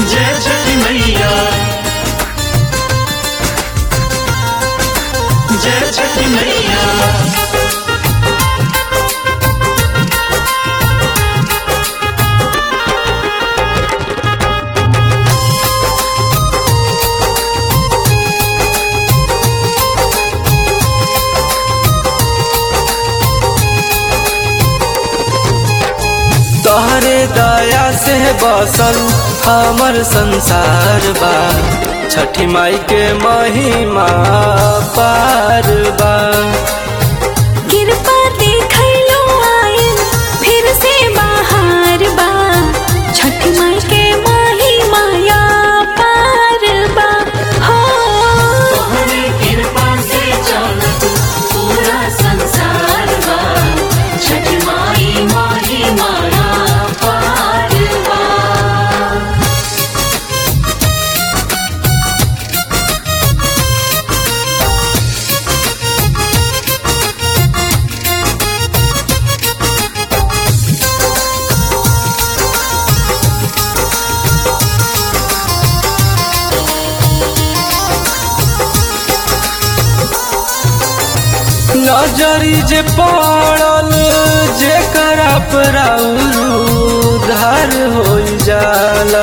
जय छठी मैया जय छठी मैया तोहरे दया से बसल हमर संसार बा छठी माई के महिमा पार बा कृपा देखलो आयल फिर से बाहर बा छठ माई के माही माया पार बा हो तोहरे कृपा से चलत पूरा संसार बा छठी माई माही माया पार बा नजरी जे पड़ल जे करा उधार हो जाला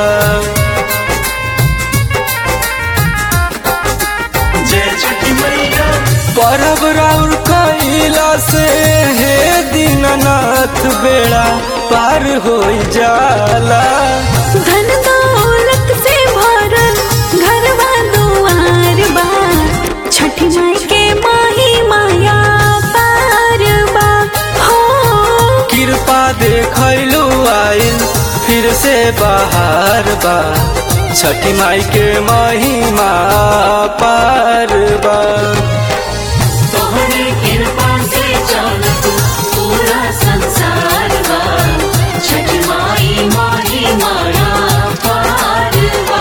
जय छठी मैया परब राउर कैला से हे दीननाथ बेड़ा पार हो जाला धन दौलत से भरल घरवा दुआर बा छठ माई के माही माया पार बा हो कृपा देखलू आइल फिर से बाहर बा छठी माई के महिमा पार बा तोहरे कृपा से चलत पूरा संसार बा छठी माई माही माया पार बा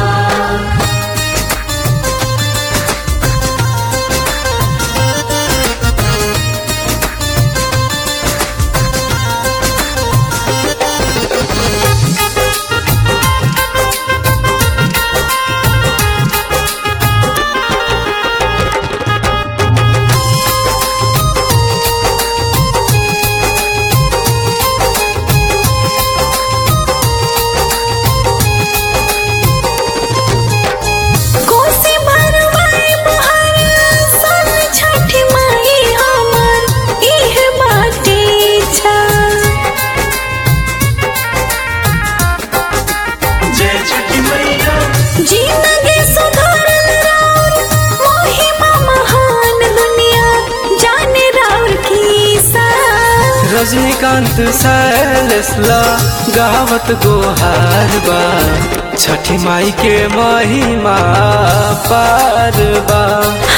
कोसी भरवाए मोहर सन छठ माई हमर इह बाटे छा जय छठी मैया जिंदगी सुधारल राउर महिमा महान दुनिया जाने राउर की सा रजनीकांत सैलसला गावत गोहार बा छठी माई के महिमा पार बा